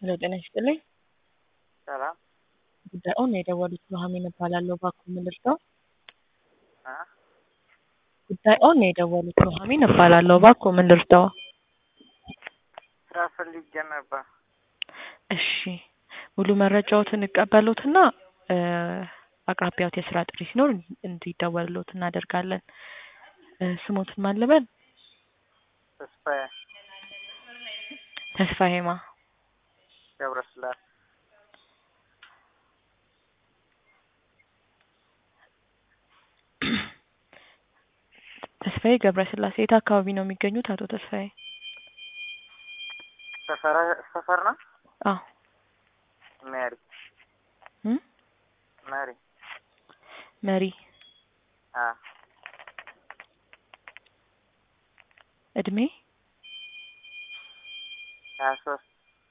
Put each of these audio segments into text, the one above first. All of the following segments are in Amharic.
ሄሎ ጤና ይስጥልኝ። ሰላም ጉዳዩን የደወሉት ኑሐሚን እባላለሁ። እባክዎ ምን ልርዳው? አ ጉዳዩን የደወሉት ኑሐሚን እባላለሁ። እባክዎ ምን ልርዳው? ስራ ፈልጌ ነበር። እሺ ሙሉ መረጃዎትን እቀበሉትና እ አቅራቢያዎት የስራ ጥሪ ሲኖር እንዲደወልሎት እናደርጋለን። እ ስሞትን ማን ልበል? ተስፋዬ ተስፋዬማ ገብረስላሴ ተስፋዬ ገብረስላሴ የት አካባቢ ነው የሚገኙት አቶ ተስፋዬ? ሰፈረ ሰፈር ነው አዎ ሜሪ እ ሜሪ መሪ አ እድሜ ሀያ ሶስት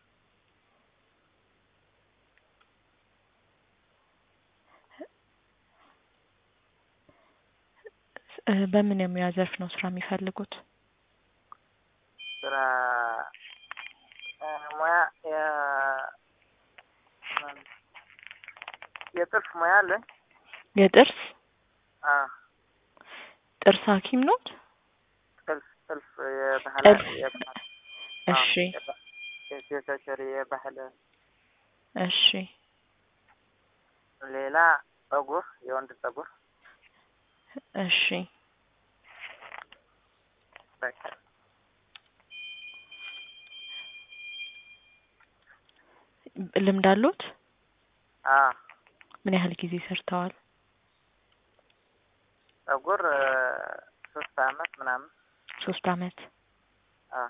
እ በምን የሙያ ዘርፍ ነው ስራ የሚፈልጉት? ስራ እ ሙያ የ የጥልፍ ሙያ አለኝ። የጥርስ አ ጥርስ ሐኪም ኖት? ጥልፍ ጥልፍ የባህል ጥልፍ የባህል እሺ የሴቶች የባህል እሺ ሌላ ጸጉር የወንድ ጸጉር እሺ በቃ ልምድ አሎት? አ ምን ያህል ጊዜ ሰርተዋል? ጸጉር እ ሶስት አመት ምናምን ሶስት አመት አ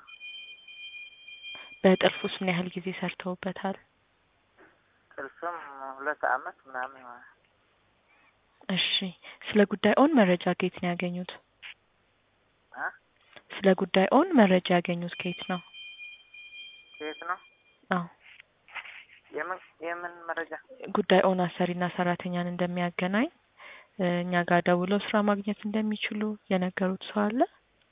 በጥልፍ ውስጥ ምን ያህል ጊዜ ሰርተውበታል? ጥልፍም ሁለት አመት ምናምን ይሆናል። እሺ ስለ ጉዳዩን መረጃ ከየት ነው ያገኙት? አ ስለ ጉዳዩን መረጃ ያገኙት ከየት ነው? ከየት ነው? አዎ የምን የምን መረጃ? ጉዳዩን አሰሪና ሰራተኛን እንደሚያገናኝ እ እኛ ጋር ደውለው ስራ ማግኘት እንደሚችሉ የነገሩት ሰው አለ?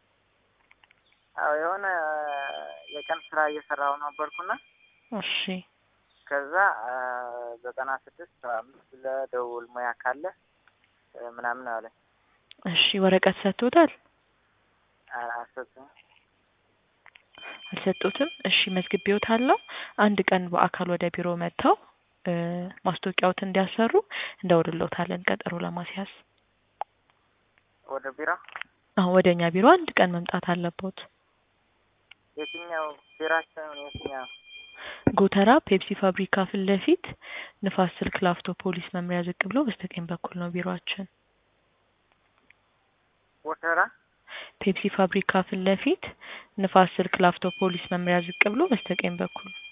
አዎ የሆነ የቀን ስራ እየሰራሁ ነበርኩና እሺ ከዛ እ ዘጠና ስድስት ሰባ አምስት ለደውል ሙያ ካለ እ ምናምን አለኝ። እሺ ወረቀት ሰጥቶታል? አልሰጡኝም። አልሰጡትም? እሺ መዝግቤዎታለሁ። አንድ ቀን በአካል ወደ ቢሮ መጥተው እ ማስታወቂያዎትን እንዲያሰሩ እንደውልሎታለን ቀጠሮ ለማስያዝ። ወደ ቢሮ አዎ ወደ እኛ ቢሮ አንድ ቀን መምጣት አለቦት። የትኛው ቢራችን የትኛው? ጎተራ ፔፕሲ ፋብሪካ ፊት ለፊት ንፋስ ስልክ ላፍቶ ፖሊስ መምሪያ ዝቅ ብሎ በስተቀኝ በኩል ነው ቢሮአችን። ወተራ ፔፕሲ ፋብሪካ ፊት ለፊት ንፋስ ስልክ ላፍቶ ፖሊስ መምሪያ ዝቅ ብሎ በስተቀኝ በኩል